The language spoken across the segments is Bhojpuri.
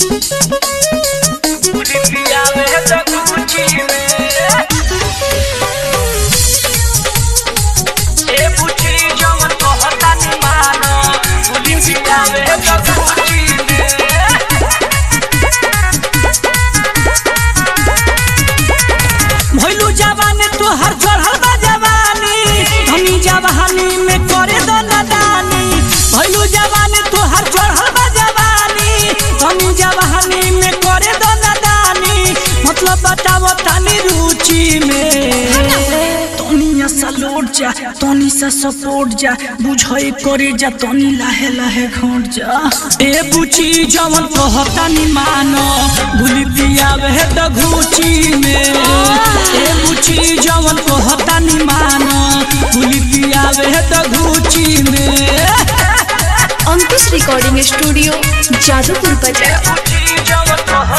भइलू जवानी तोहर चढ़ल बा जवानी धनी जवानी में करे दो नदानी भइलू जवानी तोहर चढ़ल बा जवानी धनी जवानी में करे दो नदानी मतलब बताओ तनी रुचि में तनी सा लौट जा तनी सा सपोर्ट जा बुझाई करे जा तनी लाहे लाहे घोट जा ए बुची जवन कहता नि मानो भूली पियावे त घुची में ए बुची जवन कहता नि मानो भूली पियावे त घुची में अंकुश रिकॉर्डिंग स्टूडियो जादूपुर बाजार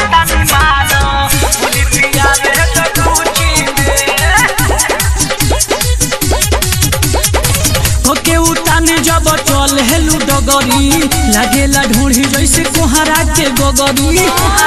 ओके उताने जब चल हेलू डगरी लागेला ढूंढी जैसे कोहरा के गोगरी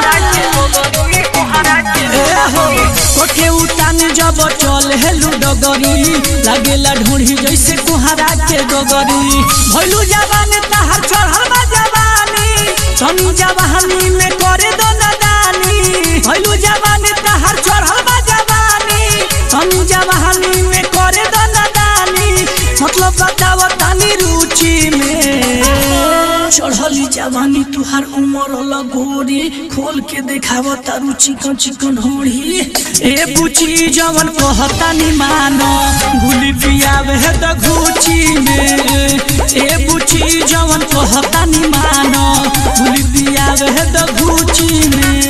ए हो, ओके उताने जब चल हेलू डगरी लागेला ढूंढी जैसे कोहरा के गोगरी भइलू जवानी तहार चढ़ल बा जवानी तनी जवानी में करे दो नदानी भइलू जवानी तहार चढ़ल बा जवानी तनी जवानी में करे दो नदानी मतलब बताव तनी रुचि में चढ़ली जवानी तुहार उमर लगोरी खोल के देखाव तारू चिकन चिकन होड़ी ए बुची जवन कहता नि मानो गुली पियावे है त घुची में ए बुची जवन कहता नि मानो गुली पियावे है त घुची में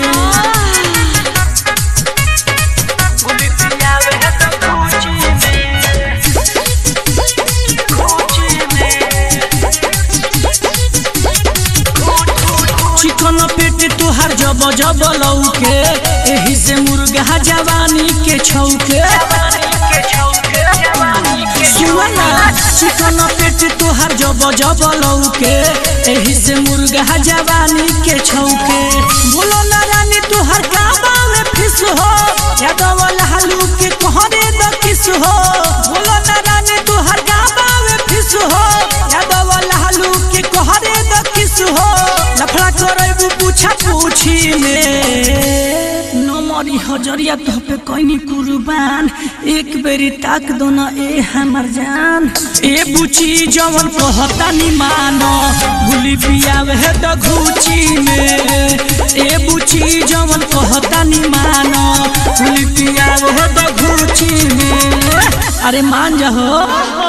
गुली पियावे है त घुची में घुची में चिकन पेट तुहार जब जब लौके एही से मुर्गा जवानी के छौके सुना चिकन पेट तुहार जब जब लौके एही से मुर्गा जवानी के छौके बोलो ना रानी तुहार गाबा में फिस हो यादव लालू के कहरे द किस हो बोलो ना रानी तुहार गाबा में फिस हो यादव लालू के कहरे द किस हो लफड़ा करबू पूछा पूछी में नमरी हजरिया तो पे कोइनी कुर्बान एक बेरी ताक दो ना ए हमर जान ए बुची जवन कहता नि मानो गुली पियावे है त घुची में ए बुची जवन कहता नि मानो गुली पियावे है त घुची में अरे मान जा हो